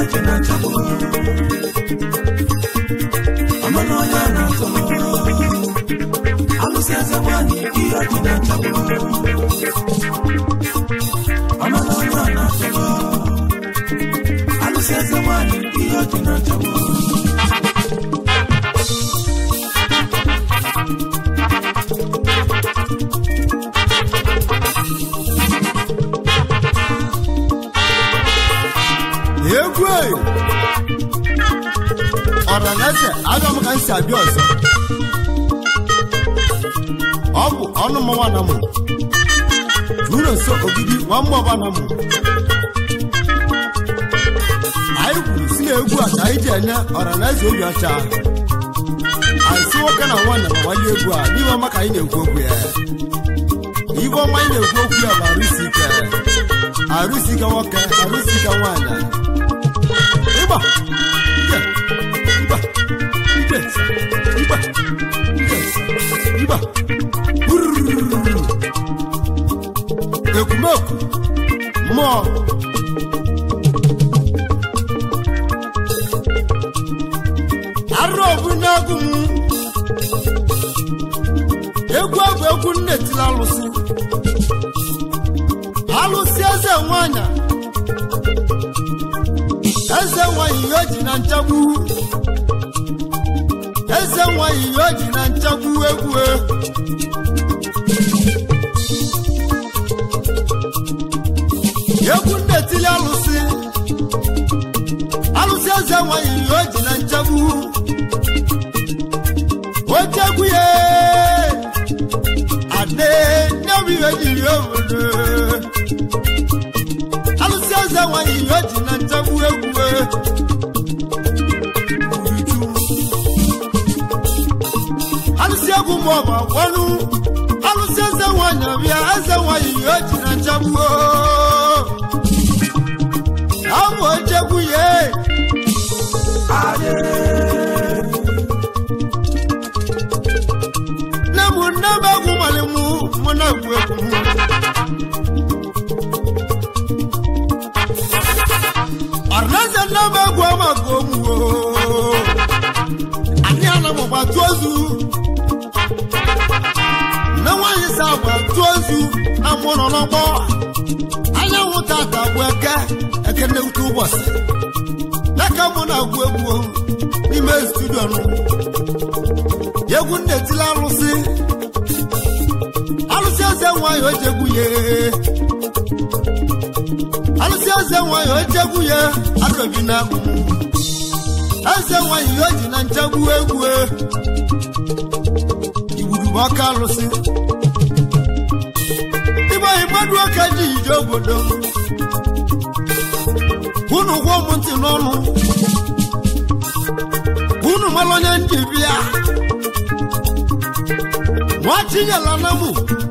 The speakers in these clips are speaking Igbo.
ọchị na-achagbu amana onye a na-atụ alụsị eze nwanyị ihe ọchị na-achagbu amana onye a na-atụ alụsị eze nwanyị ihe ọchị na-achagbu egwu eyo ọranaeze aga m ka m si abịa ọzọ ọ bụ ọnụ mmanwa na mụ juru nso ogidi nwa mmụọba na mụ anyị kwuru si na egwu a ka anyị ji enye ọranaeze obi ọcha anyị si nwoke na nwaanyị ma nwale egwu a n'ime ọma ka anyị na-ekwu okwu ya ibe ọma anyị na-ekwu okwu ya bụ arụsi ike arụsi ike nwoke arụsi ike nwaanyị ịgba ije ịgba ije ịgba ije ịgba Urururu. ekwumekwu mmụọ arụ ọbụ n'egwu m egwu abụ egwu nne tiri alụsị alụsị eze nwanyị eze nwanyị ihe o ji na nchagbu eze nwanyị ihe o ji na nchagbu egwu egwu nnetili alụsị alụsị eze nwanyị ihe o ji na nchagbu oche egwu ya ade nnebi ihe jiri obodo alụsị eze nwanyị ihe o ji na nchagbu egwu alụsị egwu ma ọ bụ agwanụ alụsị eze nwanyị ọbịa eze nwanyị ihe o ji na nchagbu abụ ochegwu ya nne m nne m egwu mali mụ mụ na-egwu egwu m ọrịnaeze nne m egwu maka omuo anyị ana m gbatu ozu nne nwaanyị si agba tu ozu na mụ nọ n'ọgbọ anyanwụ tata bụ eke eke nnekwu ụbọchị n'aka mụ na-agwụ egwu n'ime studio nụ egwu nnetili alụsị alụsị eze nwanyị o jegwu ya alụsị eze nwanyị o jegwu ya arụbi na eze nwanyị o ji na nchegbu egwu igburugbu ọka alụsị ịgba mmadụ oke ji ije obodo unu gwọ m ntị n'ọnụ unu mara onye ndị bịa nwachinyela na mụ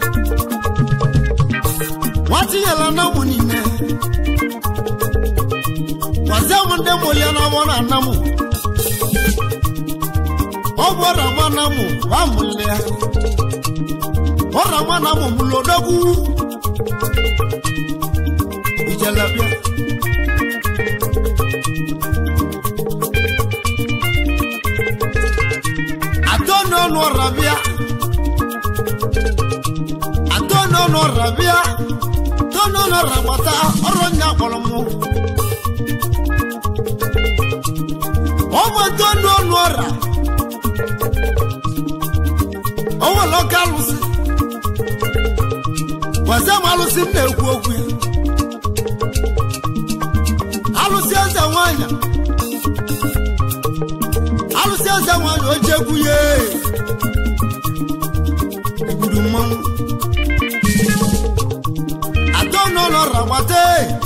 nwachinyela na mụ niile gwazie m ndị mụlie na ọgbọ na ana mụ ọ bụ ọra ma na mụ ba mụlie ọra ma na mụ mụlodogwu ijelebịa atọ n'ọnụ ọra bịa atọ n'ọnụ ọra bịa atọ n'ọnụ ọra gbata ọrụ nya kpọrọ mụ ọ bụ atọ n'ọnụ ọra o nwere ọka alụsị gwazie m alụsị m na-ekwu okwu ya alụsị eze nwanyị alụsị eze nwanyị o jegwu ya egburu mmanwụ atọ n'ụlọ ragbata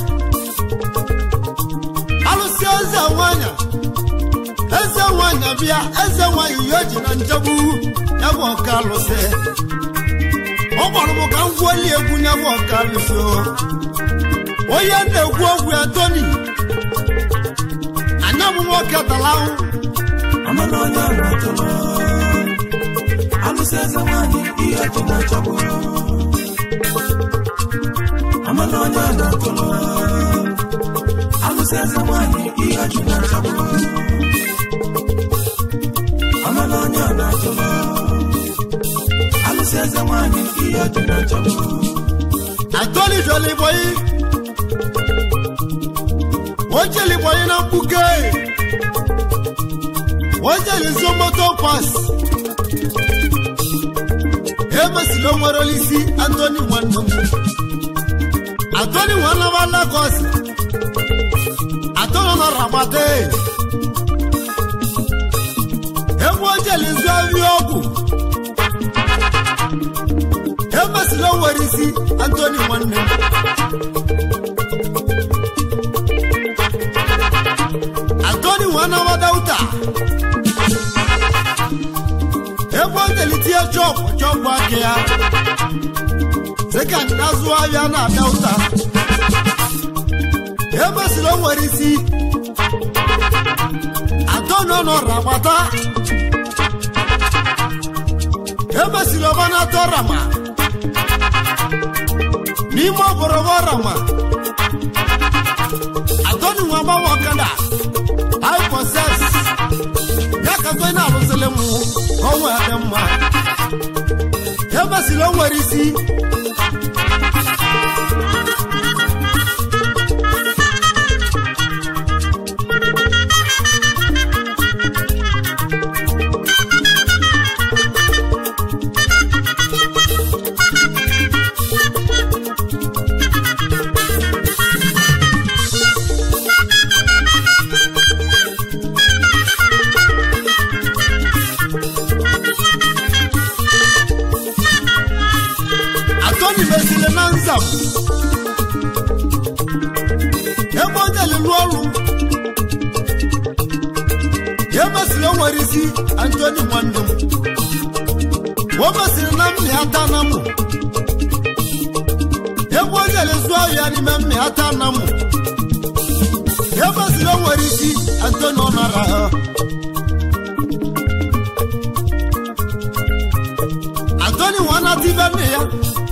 alụsị eze nwanyị eze nwanyị bịa eze nwanyị ya o ji na njegbu ya bụ ọka alụsị ọ gwara m ka m gwuoli egwu ya bụ ọka alụsị o onye na-ekwu okwu ya toni anya m nwoke tara ahụ amana onye a na-atụrụ alụsị eze nwanyị ihe dị na-achọgbu amana onye a na-atụrụ alụsị alụsị eze nwanyị ihe ọjị na-achọgbu amala onye ọ na-achọgbu alụsị eze nwanyị ihe ọjị na-achọgbu atoli joli boyi wojeli boyi na mkpuke wojeli zomoto pas emesilo nwere olisi antoni nwanne m atoni nwanne m lagos atoni na rabate ebe ojeli zu ahịa ọgwụ emesilo nwere isi antoni nwanne m antoni nwanne m dauta ebe o jelitie chọpụ chọpụ aka ya dịka azụ ahịa na-abịa ụta emesiri o nwere isi atọnụ nọrọ agbata emesiri ọbanatọ rama n'ime ọbọrọbọ rama atọnụ nwa gbanwe ọkada hyposex ya ka tọ na-arụsịrị m ka ọ nwee dị mma emesiri o nwere isi atọni mesiri na nzam ebe onye lụrụ ọrụ ya mesiri o nwere isi antoni nwanne m o mesiri na mmịata na mụ ebe onye lezu ahịa n'ime mmịata na mụ ya mesiri o nwere isi antoni ọ nara ha antoni nwana tibe nne ya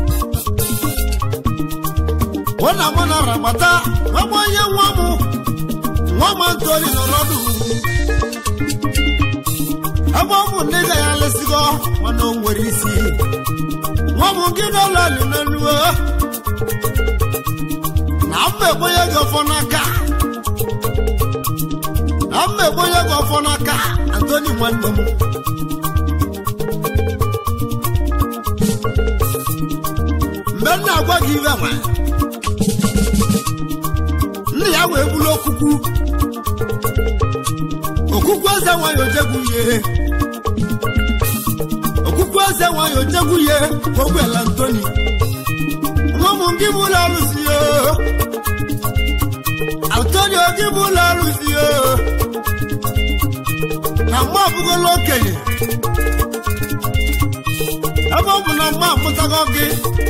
ọ na mụ na rabata ọgbọ onye nwa m nwa m antoni nọ n'ọdụ ebe ọ bụ nne ya lesigo mana o nwere isi nwa m gị n'ụlọ ali n'eluo na mma ekwenye gị ọfọ n'aka na mma ekwenye gị ọfọ n'aka antoni nwanne m mgbe m na-agwa gị ibe nwa nne ya wee bulu okwukwu okwukwu eze nwanyị ojegwu ihe okwukwu eze nwanyị ojegwu ihe ka o gwela ntoni nwa m gị bụ ụlọ arụsị o antonio gị bụ ụlọ arụsị o na mgbe abụgola okenye ebe ọ bụ na mma amụtago gị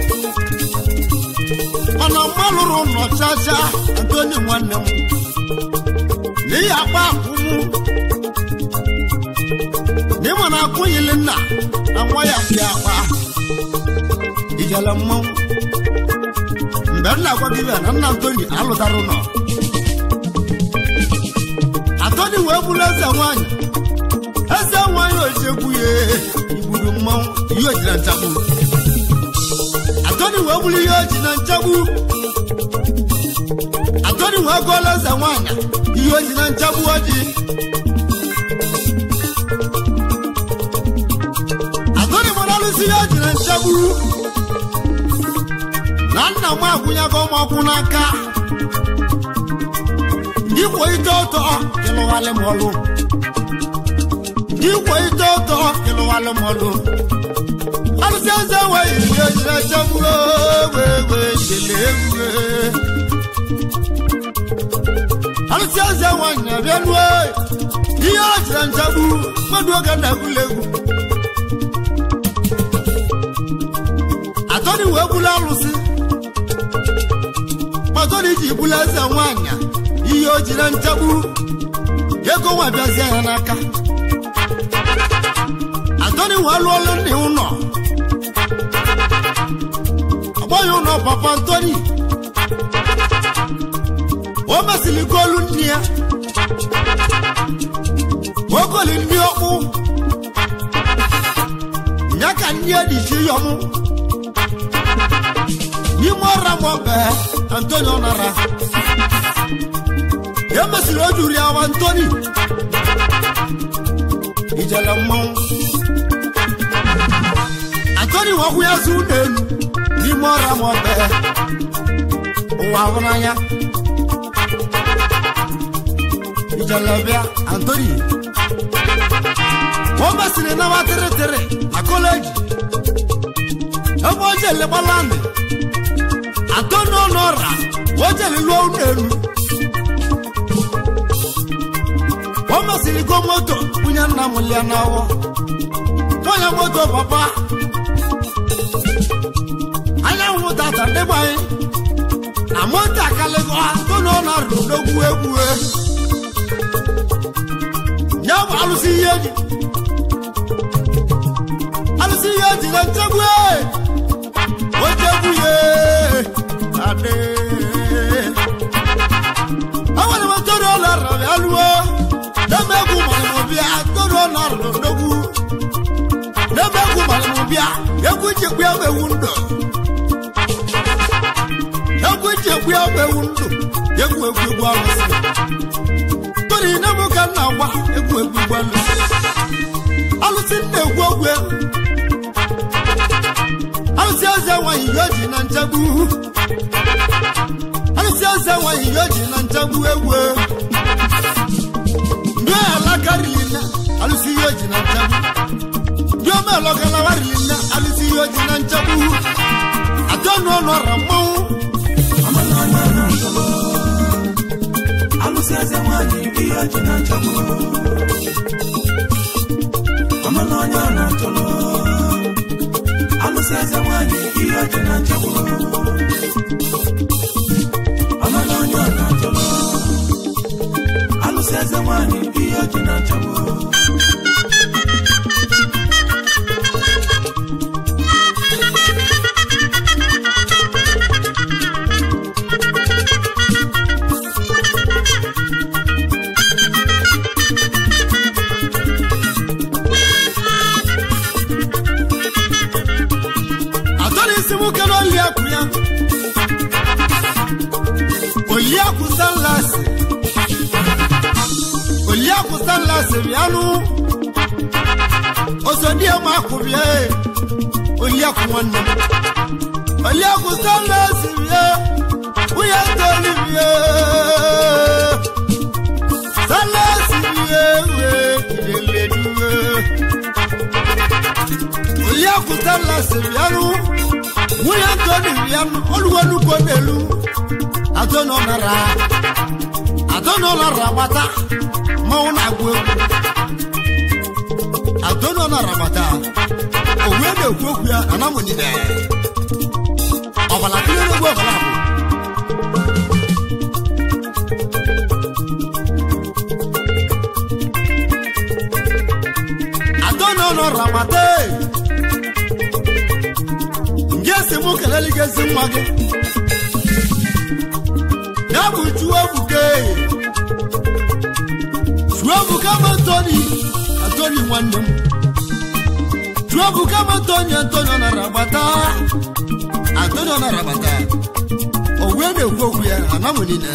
mana mma lụrụ nnọchacha antoni nwanne m n'ihi akpa akwụmụ n'ịma na akwụnyili nna na nwa ya dị akpa ijele mmanwụ mgbe m na-agwa gị na nna antoni alụtara ụlọ antoni wee bụrụ eze nwanyị eze nwanyị ojegwu ya igburu mmanwụ ihe ojiri na nchagbu atoni wee bụrụ ihe oji na nchagbu atoni wee gụọla eze nwanyị ihe oji na nchagbu oji atoni mara alụsị ihe oji na nchagbu na nna m akwụnyago m ọkwụ n'aka ikwo ite ụtọ ịlụghalị m ọlụ ikwo ite ụtọ ịlụghalị m ọlụ alụsị eze nweghị ihe ojiri echegbu egbe jele egwu alụsị eze nwanyị na-abịa nue ihe o jiri nchegbu mmadụ oge na-egwula egwu atọni wee bulu alụsị matọni ji bulu eze nwanyị ihe o jiri nchegbu ego nwa bịazie ya n'aka atọni wee lụọlụ nne ụlọ agbọghị ụlọ papa ntoni o mesịrị golu nne ya ogoli ndị ọkpụ ya ka ndị ya dị chi yọmụ n'ime ọra mọbe antonio nara ya mesịrị o juru ya wa antoni ijele mmanwụ antoni nwakwu ya zu n'elu n'ime ọra mọbe ụwa ahụ n'anya ijalabia antoni wọ́n bá sinmi náà wá tẹ́rẹ́tẹ́rẹ́ na kọ́lẹ́jì ebe o jele gbalandi antoni ọ̀nà ọ̀rà wọ́n jele lụọ n'elu wọ́n bá sinmi go moto bunye nna m lia n'awọ nwanyị moto papa anyanwụ tata ndị gbanyị na moto akalịgo antoni ọ̀nà ọ̀rà n'ogwu egwu ya bụ alụsị ihe ji alụsị ihe ji na nchegbu ochegbu ya adị enwere m ntoro ụlọ rara ya lụọ n'ebe egwu malịmụ bịa ntoro ụlọ rara n'ogwu n'ebe egwu malịmụ bịa egwu jekwu ya ewu ndụ egwu jekwu ya ewu ndụ egwu egwu egwu alụsị tori na mụ ka m na-agwa egwu egwu gbalụ alụsị nna egwu ogwe alụsị eze nwanyị ihe o ji na nchegbu alụsị eze nwanyị ihe o ji na nchegbu egwu ndị alaka rili nne alụsị ihe o ji na nchegbu ndị omelọgalawa rili nne alụsị ihe o ji na nchegbu atọ n'ọnụ ọra mmanwụ amananya na-atọlọ alụsị eze nwanyị ihe ji na nchagbu amananya na-atọlọ alụsị eze nwanyị ihe ji na nchagbu amananya na-atọlọ alụsị eze nwanyị ihe ji na nchagbu atọrọ isi nwoke na oliakụ ya oliakụ stanlas oliakụ stanlas bịanụ osodiema akụ bịa e. oliakụ nwanne m oliakụ stanlas bịa nwunye ntoli bịa stanlas bịa ewe ileleduwe oliakụ stanlas bịanụ nwunye ntoli bịanụ oluwenukwo n'elu adonọnara adonọnara gbata mmanwụ na-agwụ egwu adonọnara gbata owe na-ekwu okwu ya anamụnyide ọbala tinyere egwu ọbala bụ adonọnara gbata nge si mụ kelele gị ezi nwa gị ya bụ chuebuke chuebuka m antoni antoni nwanne m chuebuka m antoni antoni ọ nara agbata antoni ọ nara agbata o wee na-ekwu okwu ya anamụ niile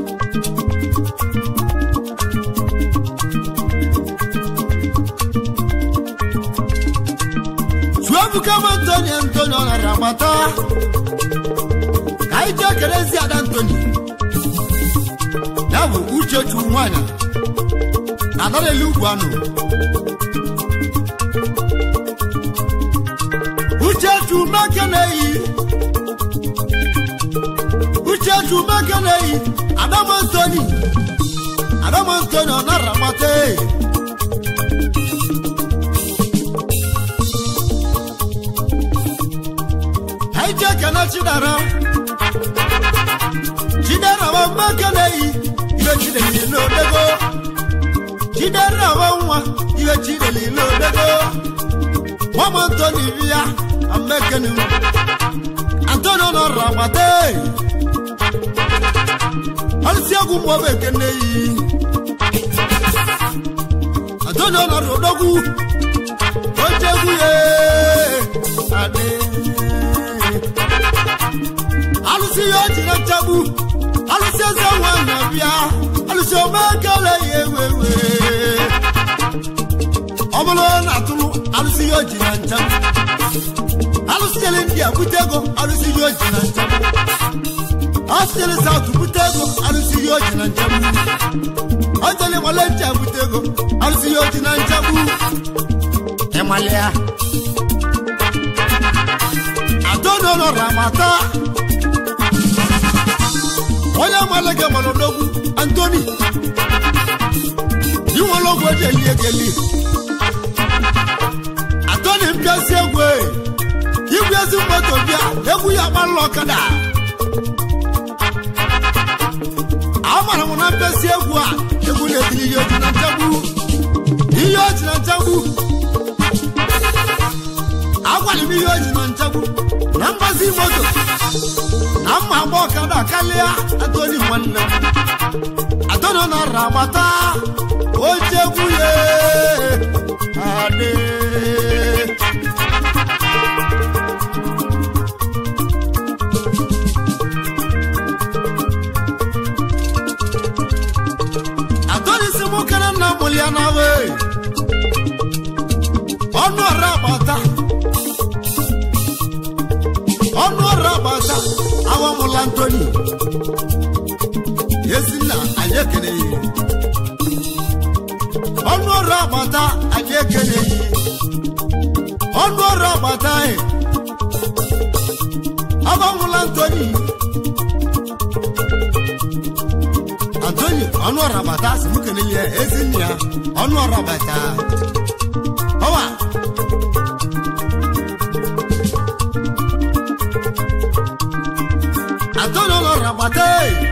chuebuka m antoni antoni ọ nara agbata ka anyị jee kelezi ada antoni ya bụ uchechu nwanyị na adarelu ugwu anụ uchechu meke na-eyi uchechu meke na-eyi adamantoni adamantoni ọ nara mata anyị jee kene chidara chidera wa meke na-eyi ihe chideli n'odego chidera wa nwa ihe chideli n'odego nwam antoni bịa amekenu antoni nọrọ agbata alụsị egwu mmụọ ekene yi adonye ọnọdụ odogwu oche egwu ya adị alụsị ya o jiri nchagbu alụsị eze nwanyị bịa alụsị omekele ya ewewe ọ bụrụ na atụrụ alụsị ya o ji na nchagbu alụsị jere ndị a bute ego alụsị ya o ji na nchagbu alụsị jere saụt bute ego alụsị ya o ji na nchagbu ọ jere nwale ncha bute ego alụsị ya o ji na nchagbu ịmalịa adonolo ramata onye amala gị mara odogwu antoni inwere ogwu eji eli egeli antoni mpịasị egwu e, igwe ezi moto bịa egwu ya gbalụla ọkada amara m na mpịasị egwu a egwu na-etiri ihe oji na nchagbu ihe oji na nchagbu agwara m ihe oji na nchagbu na mgbazi moto na mma agba ọkada karịa atoni nwanne m atoni nọrọ agbata oche egwu ya adị atoni si mụ kere nna mụli ya na we ọnụ ọrụ agbata ọnụ ọrụ agbata awamụla ntoni ezinna anyị ekeneghị ọnụ ọrụ agbata anyị ekeneghị ọnụ ọrụ agbata anyị awamụla ntoni antoni ọnụ ọrụ agbata si mụ keneghị ya ezinna ya ọnụ ọrụ agbata ọwa antoni ọnụ ọrụ agbata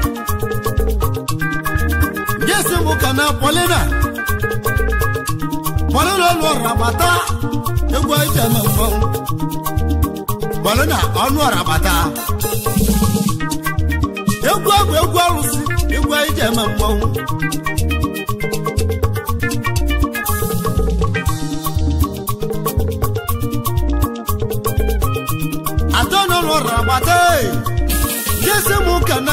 ndị esi mụ ka na polina polina ọnụ ọrụ agbata egwu eji eme mmanwụ polina ọnụ ọrụ agbata egwu egwu egwu arụsị egwu eji eme mmanwụ atọ n'ụlọ ọrụ agbata ndị esi mụ ka na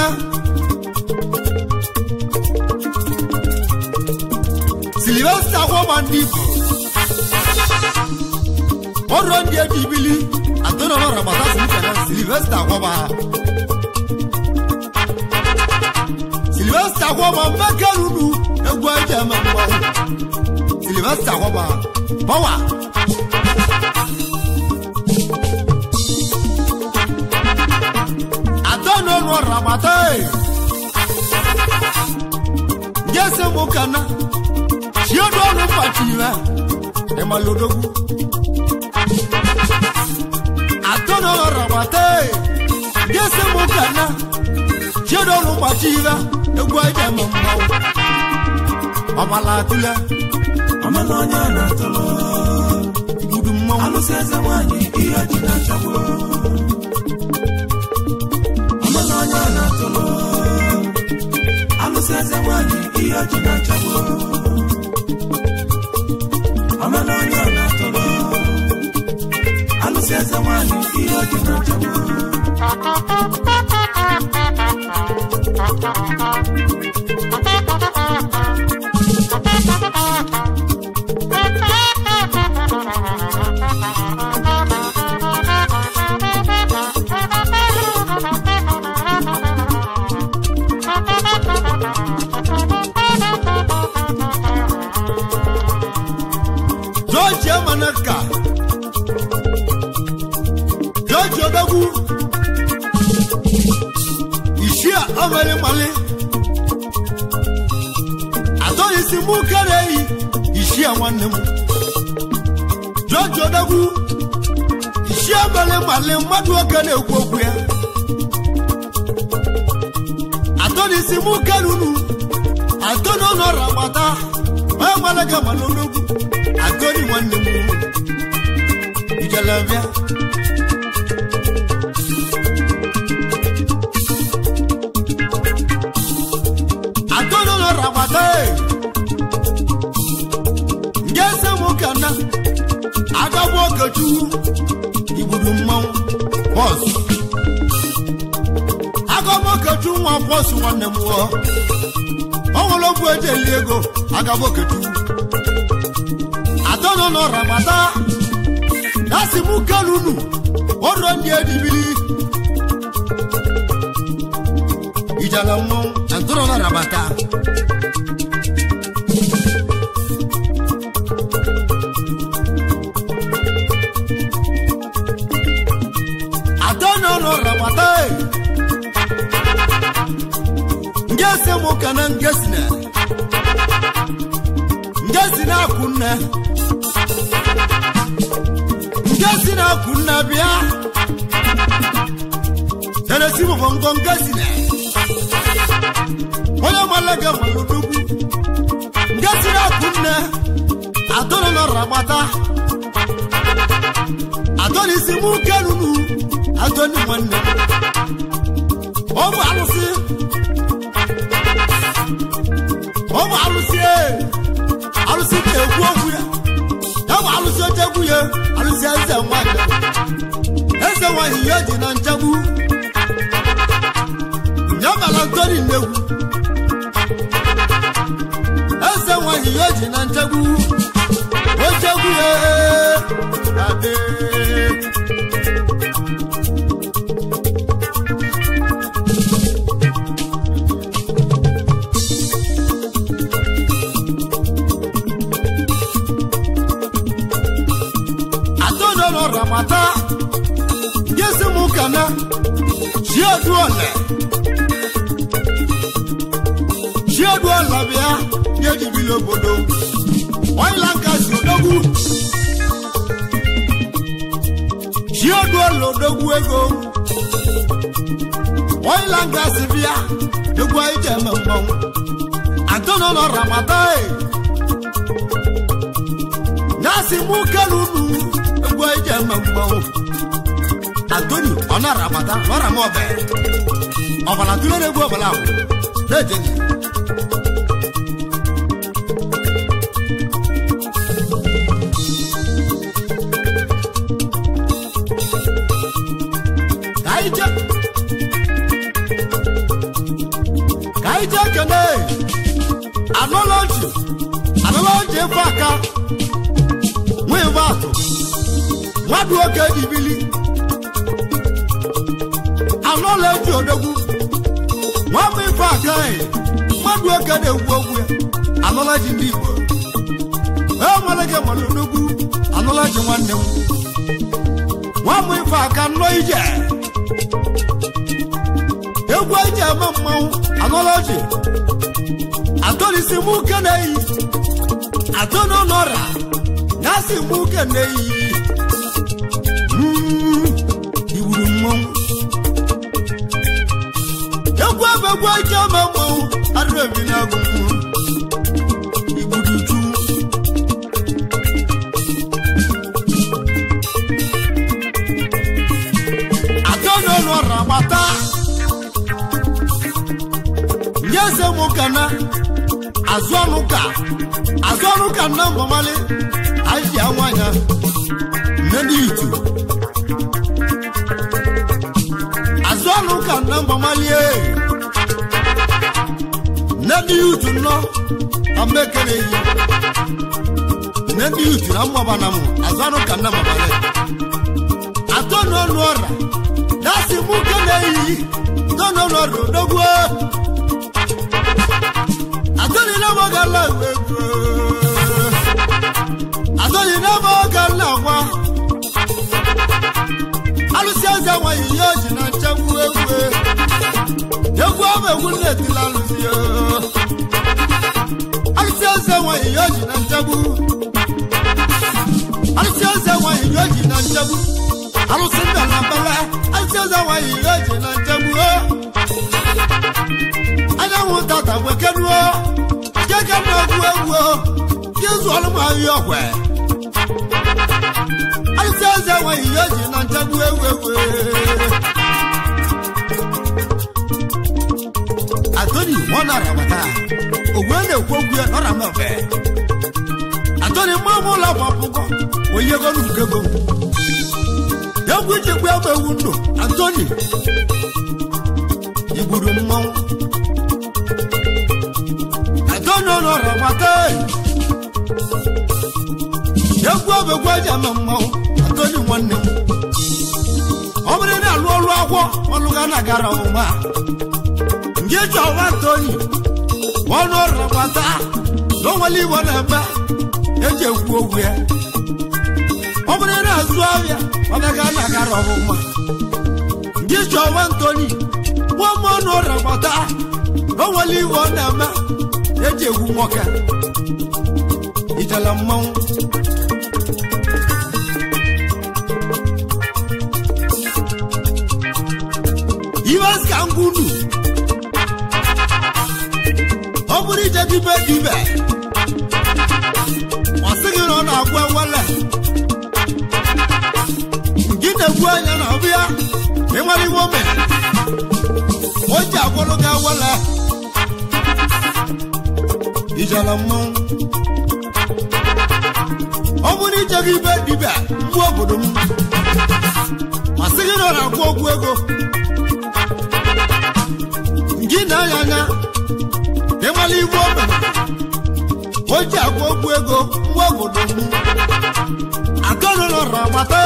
silivesta gwọba ndị igbo ọrụ ndị eji ibili atọ n'ụlọ ọrụ agbata si mụ ka na silivesta gwọba silivesta gwọba mmeke ruru egwu eji eme mmanwụ silivesta gwọba bawa atọ́nù ọ̀nù ọ̀rọ̀ àbàtà ẹ̀. Jẹ́sẹ̀ mú kaná, tí ó dọ́ọ̀nù pàtì rẹ̀, ẹ̀ máa lo dógún. Atọ́nù ọ̀rọ̀ àbàtà ẹ̀. Jẹ́sẹ̀ mú kaná, tí ó dọ́ọ̀nù pàtì rẹ̀, egwu ẹ̀jẹ̀ mọ̀ mọ́. Ọ̀bàlà àtúlẹ̀, amala onye a na-atụlụ ìbùdó mọ́. alụsị eze nwanyị ihe ji na-achagbu amala onye a na-atụlụ alụsị eze nwanyị ihe ji na-achagbu amala onye a na-atụlụ alụsị eze nwanyị ihe ji na-achagbu George Emanaka, George Odogwu, Ishia Amali Mali, Atọ́ni si mú kéré yìí, Ishia nwanne m. George Odogwu, Ishia Amali Mali mmadụ oke na-ekwu okwu ya. Atọ́ni si mú kéré unu, Atọ́ni ọnọrọ agbata, onye gbalaga ma n'ologwu. Atọ́ni nwanne m. Ijalabịa. bọs agamokechu nwa bọs nwanne m ọ nwere ogwu eji eli ego agamokechu atọ nọ n'ọra bata dasi m kelunu ọrụ ndị edibili ijala mmọnwụ na ntụrụ n'ọra bata atọ nọ n'ọra bata nge se mụ kana nge si na nge si na akwụ nne nge si na akwụ nne bịa tenesi mụ bụ ngọ nge si na onye malaga malụ n'ugwu nge si na akwụ nne atọ nọ n'ọra bata atọ n'isi mụ kelunu atọ ni nwanne ọ bụ alụsị ọ bụ alụsị ee alụsị na-ekwu okwu ya ya bụ alụsị ochegwu ya alụsị eze nwanyị eze nwanyị ya ji na nchegbu ya bara ntoni nnegwu eze nwanyị ya ji na nchegbu ochegwu ya adị atọ́jọ́ lọ ràmàtà jésù mú kàná ṣí ọdún ọ̀lẹ̀ ṣí ọdún ọ̀lẹ̀ bíá yéjì bí lóbodò wọ́n yìí láǹkà sí odógù ṣí ọdún ọ̀lẹ̀ odógù ego wọ́n yìí láǹkà sí bíá dógù ayé jẹ́ mẹ́mọ́ atọ́jọ́ lọ ràmàtà ẹ̀ nasi mú kẹlùnù egwu eji eme mgbanwụ antoni ọ na-arabata lọra m ọbẹ ọbara tụle na egwu ọbara ahụ na-ejenye ka anyị je ka anyị je kene anụlọji anụlọji efe aka nwa ibe atụ mmadụ oge dibili anọla eji odogwu nwamba ife agaghị mmadụ oge na-egwu ogwu ya anọla ji ndị igbo ee nwere gị mara odogwu anọla ji nwanne m nwamba ife aka nnọọ ije egwu eji eme mmanwụ anọla ji atọrisi m uke na-eyi atọ n'ụlọra ya si m uke na-eyi igburu mmanwụ egwu ebe egwu ike ama mmanwụ adịrị ebi na-agụ mmụọ igburu ju atọ n'ụlọ ọra gbata nye eze m kana azụ ọnụ ka azụ ọnụ ka nna mbamali anyị ji anwanya nne ndị itu azụ ọnụ ka nna mbamalie nne ndị itu nọ na mmekere yi nne ndị itu na mmaba na mụ azụ ọnụ ka nna mbamali atọ n'ọnụ ọra dasi mụ kene yi tọ n'ọnụ ọra odogwu atọni na mọ ka la ìwé gbó atọni na mọ ka la wa alụsị eze nwanyị ya ji na nchegbu egwu egwu ọma egwu na-etila alụsị ya alụsị eze nwanyị ya ji na nchegbu alụsị eze nwanyị ya ji na nchegbu alụsị nna na mbala alụsị eze nwanyị ya ji na nchegbu anyanwụ tata gwekenuo keke na-egwu egwu jezu ọlụmahịa ọkwe alụsị eze nwanyị ya ji na nchegbu egwu egwu atoni wọn nara bata òwe na-ekwu okwu ya nọra mmefe atoni mmanwụ ụlọ akwapụkọ onye ego n'ukego egwu jikwa egbe ewu ndụ antoni igburu mmanwụ antoni ọnọrọ mata egwu obegwu eji ama mmanwụ antoni nwanne m ọ bụrụ na alụ ọrụ agwọ ọlụga na gara ọmụma nke chọwa antoni ọnụ ọrụ mata na onwere igbo na-eme eji ekwu okwu ya ọ bụrụ na azụ ahịa ọlaga na gara ọmụma nke chọwa antoni nwa m ọnụ ọrụ mata na onwere igbo na-eme eji egwu nwoke ijela mmanwụ iwe ka ngwunu ọ bụrụ ije dibe dibe ọ sịghị na ọ na-agwa wele gị na-egwu anya na ọbịa ịnwere iwe ome o ji agwọlụ gị awele ijela mmanwụ ọ bụrụ ije gị ibe dibe mgbu obodo m ọ sịghị na ọ na-agwọ ọgwụ ego gị na-anya anya ịmala igwe obe o ji agwa okwu ego mgbe obodo m atọnụlọrọ mata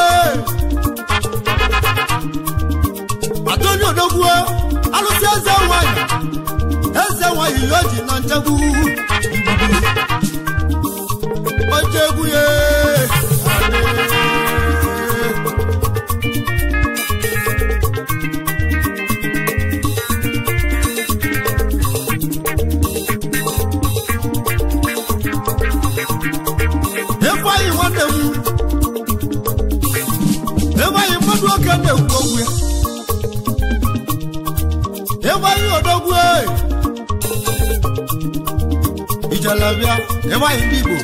atọnye odogwu alụsị eze nwanyị eze nwanyị ya o ji na nchegbu oche egwu ya ịgwaghị nwanne m ịgwaghị mmadụ oke na-ekwu okwu ya ịgwaghị odogwu ijelebịa ịgwaghị ndị Igbo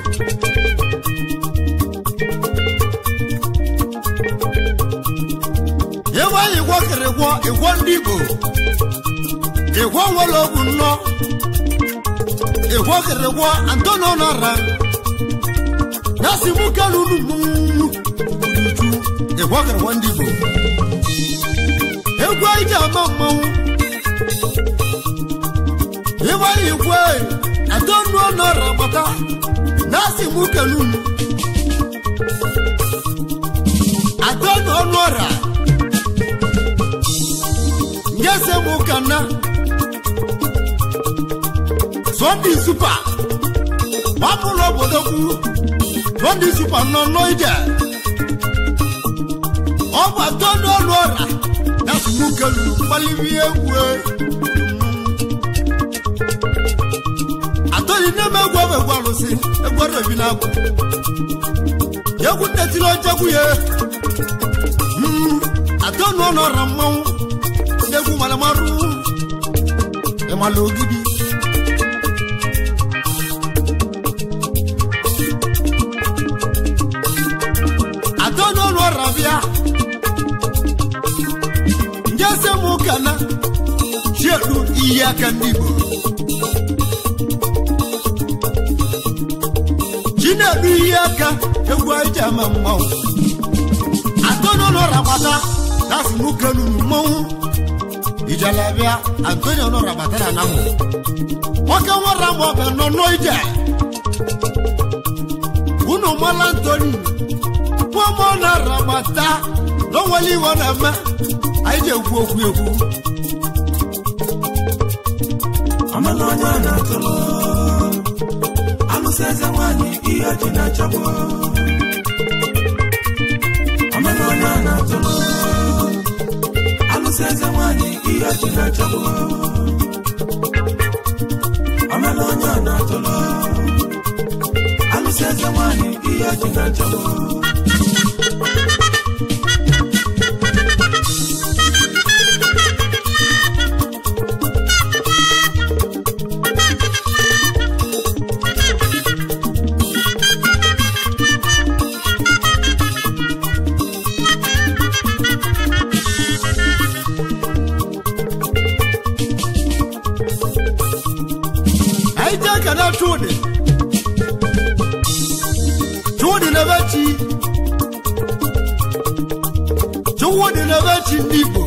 ịgwaghị ịgwọ kere gwọ ịgwọ ndị Igbo ịgwọ nwere ogwu nnọọ ịgwọ kere gwọ Antonio nọra nasi mu kẹlu numu uju ìwọ́kẹ̀rẹ̀ wọ́n dìbò. egwu ìjà máa mọ́wú. ìwọ́ ìwé àtọ́nu ọ̀nà ràpàtà nasi mu kẹlu nu. àtọ́nu ọ̀nà rà. nyẹ́sẹ̀ mu kàná. sọ́ndì súpà. wàá mú lọ bọ̀dọ̀ kú lọ́dí super nọ n'oije ọ bụ atọ n'ọnụ ọra ya sụmụ kelu mgbalibi egwu atọghị n'eme egwu ọbụ egwu alụsị egwu ọrụ ebi na-agwụ egwu nnetiri ochegwu ya atọ n'ọnụ ọra mmanwụ ndị egwu malamarụ ịmala ogidi n'ọnụ ọra bịa njese m kana chiedu iyi aka ndị Igbo chinedu iyi aka egwu anyị ji ama mmanwụ atọ n'ọnụ ọra gbata dasi m kenunu mmanwụ ijalabịa antonio nọra batara na mụ nwoke nwara m ọbịa nọ n'ije unu mala antoni nwaọmọ na-ara gbata n'onwere iwe na-eme anyị ji ekwu okwu ekwu amala onye a na-atụrụ alụsị eze nwanyị ihe ọjị na-achagbu amala onye a na-atụrụ alụsị eze nwanyị ihe ọjị na-achagbu amala onye a na-atụrụ alụsị eze nwanyị ihe ọjị na-achagbu anyị jee kene chudi chudi na ebe chi ụwụ dị n'ebe chi ndị igbo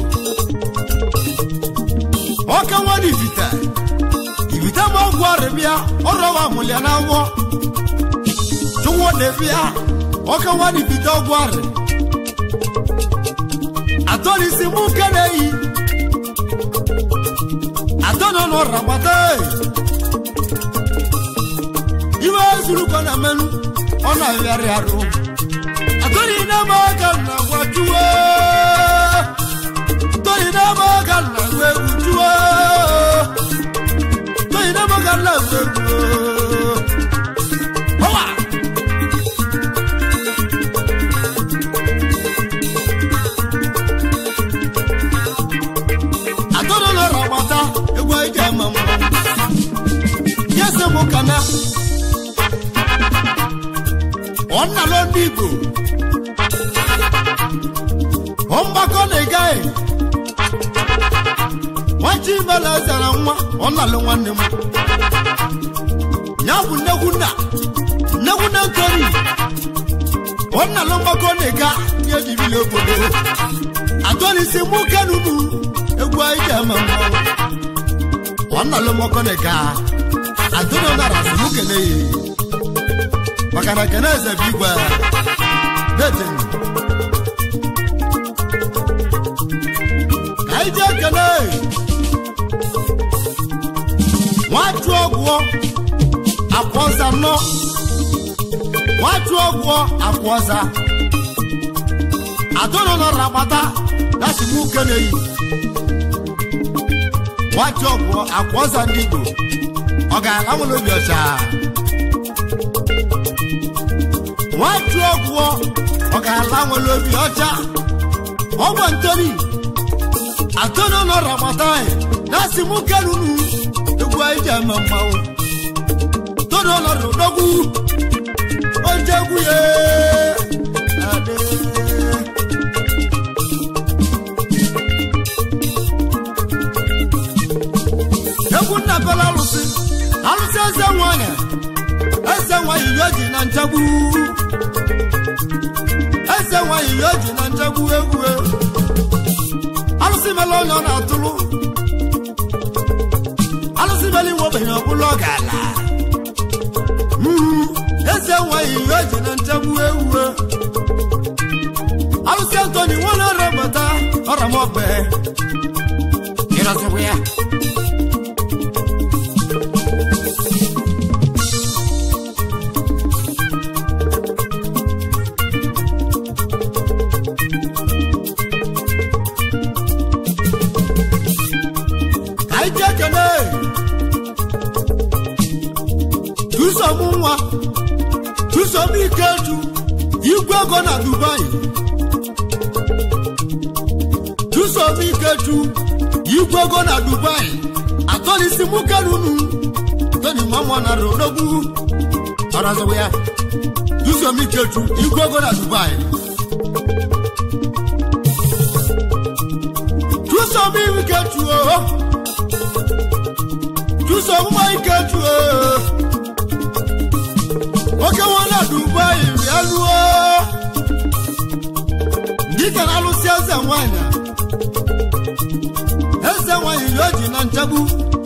ọka nwa dị ibite ibite ma ọgwụ arịbịa ọrọwa mụlịa na awọ chụwọ na-ebịa ọka nwa dị ibite ọgwụ arị atọ n'isi mụ nke na-eyi atọ nọ n'ọra gbata iwe zuru ka ọ na-emenụ ọ na-arịarị arụ atọghị n'ebe aka na agwa juwe tọghị n'ebe aka na agwa egwu juwe tọghị n'ebe aka na agwa egwu ọwa atọrọ n'ọrụ agbata egwu anyị ji ama mma ya sị mụ kana ọ nnalụ ndị igbo ọ mgbakọ na-egaghị nwachi imela zara nwa ọ nnalụ nwanne m ya bụ nnekwu nna nnekwu nne ntori ọ nnalụ mgbakọ na-ega ihe jibili obodo atọlisi mụ kenunu egwu anyị ji ama mmanwụ ọ nnalụ mgbakọ na-ega adụnọ nara sị mụ kene ya maka na kene eze bụ igwe detin ka anyị jee kene nwachụ ọgwụọ akwọza nọ nwachụ ọgwụọ akwọza adụnọ nọrọ agbata dasi mụ kene yi nwachụ ọgwụọ akwọza ndị igbo ọ ga-ala nwere obi ọcha nwachụ ọgwụọ ọ ga-ala nwere obi ọcha ọgwọ ntori atọnụ nọrọ agbata anyị na-asị mụ kerunu egwu anyị ji ama mmanwụ tọnụ nọrọ odogwu oje egwu ya adị egwu nna bela alụsị alụsị eze nwanyị eze nwanyị ya ji na nchegbu eze nwanyị ya ji na nchegbu egwu alụsị mele onye ọ na-atụrụ alụsị mele iwe ogbenye ọbụla ọ ga-ala Mm, eze nwanyị ya ji na nchegbu egwu alụsị antoni nwere ọrọbata ọramọgbe ịrọzikwa ya ka anyị jee kene chụsom nwa chụsom ikeju igwe ego na dubai chụsom ikeju igwe ego na dubai atọlisi mụ kerunu toni mamụ na rodogwu ọrazọwa ya chụsom ikeju igwe ego na dubai chụsom ikeju oho chụso ọmụma ike juo oke nwa na dubai bịa luo dịka na alụsị eze nwanyị eze nwanyị ya o ji na nchegbu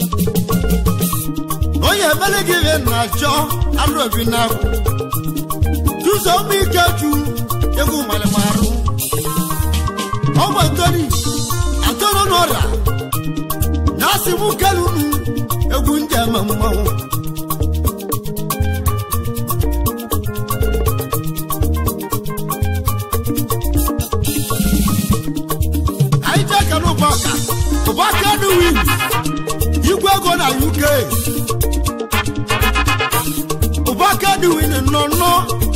onye emele gị ihe na-achọ alụ obi n'afọ chụso ụmụ ike ju egwu malịmarụ ọgba ntori atọrọ n'ọrịa na asị mụ kelunu egwu ndị ama mmanwụ anyị jee kere ụbọka ụbọka nuwi igwe ego na uk ụbọka nuwi nọ nọ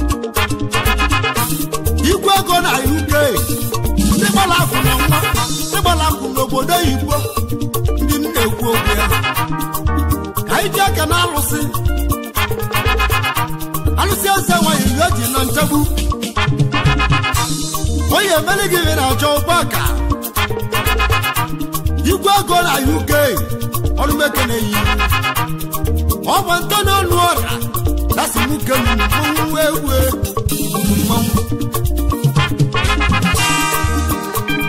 igwe ego na uk ndị gbara akwụ na nwa ndị gbara akwụ n'obodo oyibo ndị m na-ekwu okwu ya ka anyị ji aka na alụsị alụsị eze nwanyị ihe o ji na nchegbu onye emere gị ihe na-achọ ụgbọaka igwe ego na uk ọrụmeke na-eyi ọ bụ ntọ n'ọnụ ọra dasị m kenu mmanwụ ewu mmanwụ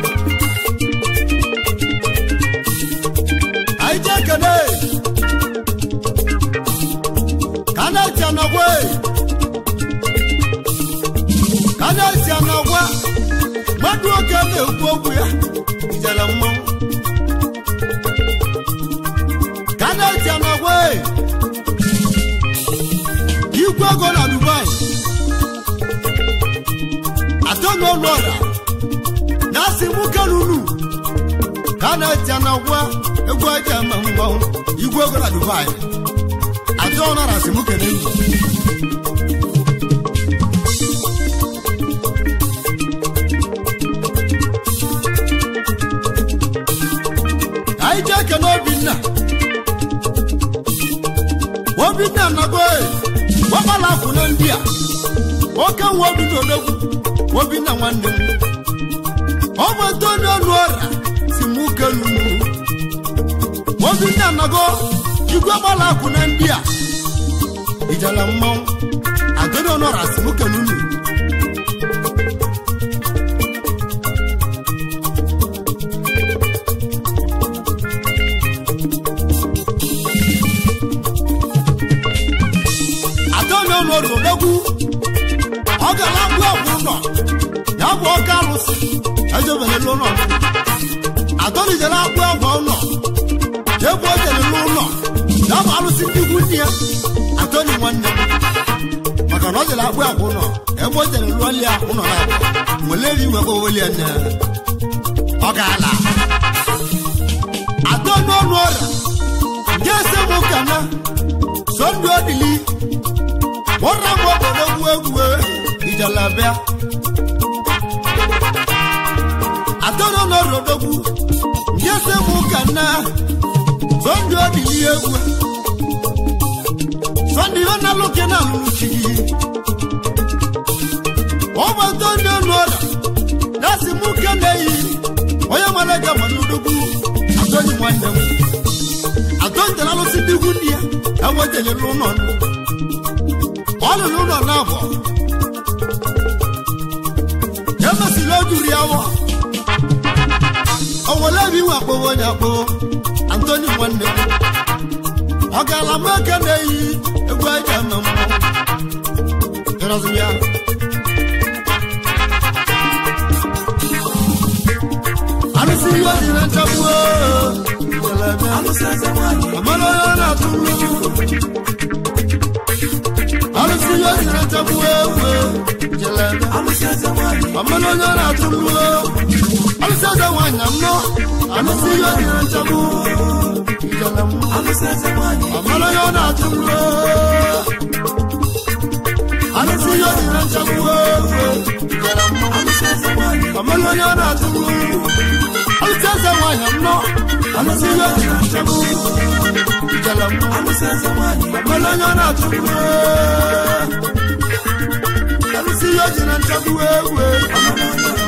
kenunu ka a na-eti na gwa egwu eji eme mmanwụ igwe ego na dubai atụ ọnara si mụ kene nyi anyị ji ekene obinna obinna nago gbakpala akwụna ndị a oke nwa obinna odogwu obinna nwanne m ọ bụ ntoni ọnụ ọra si mụ kenu obinna nago igwe gbala akwụna ndị a ijala mmanwụ antoni ọnụ ọra si mụ kenu unu atọni ọnụ ọrụ odogwu ọ gara agwụ ọgwụ ụlọ ya bụ ọka alụsị ejebelela ụlọ atọni jere agwụ ọgwụ ụlọ ebe o jere n'ụlọ ya bụ alụsị ndị ikwu nne ya atọni nwanne m maka na ọ jere agwụ ọgwụ ụlọ ebe o jere lụọli ya ụlọ na abụọ weleri iwe kpoweli ya nne ọ gaala atọni ọnụ ọrịa nke ese m ụka na sọndụ odili wọ́nà mọ́ bọ̀dọ̀ wúwéwúwé ìjàlábíà. àtọ́nà náà rọ̀dọ̀gbù yẹ́sẹ̀ mú kàná sọ́ndì ọ̀dìlí ewu. sọ́ndì ọ̀nà lókè náà lùlù jìgì. wọ́n bọ̀ sọ́ndì ọ̀nà ọ̀dà láti mú kéde yìí wọ́n yẹ mọ́lẹ́gà mọ́lúdọ́gbù àtọ́nì wọn dẹ̀wù. àtọ́nì tẹ̀lé lọ sí dígún ní ẹ̀ ẹ̀wọ́n tẹ̀lé lónà nù ọnụ n'ụlọ na-abọ emesiri ojuri awọ owele bi nwe akpọwo onye akpọwo antoni nwanne m ọ gaala m eke na-eyi egwu eji eme mmụọ ịrọzi ya arụsị ihe dị na nchagbu alụsị eze nwanyị amara onye na-atụ mmiri arụsị ihe dị na nchagbu ewu jelebe alụsị eze nwanyị ọmọlụ onye na-atụ mmụọ alụsị eze nwanyị mmụọ alụsị ihe dị na nchagbu ijele mmụọ alụsị eze nwanyị ọmọlụ onye na-atụ mmụọ alụsị ihe dị na nchagbu ijele mmụọ alụsị eze nwanyị ọmọlụ onye na-atụ mmụọ alụsị eze nwanyị mmụọ alụsị ihe dị na nchagbu ijele mmụọ alụsị eze nwanyị ọmọlụ onye na-atụ mmụọ alụsị ihe dị na nchagbu ewu ọmụrụ onye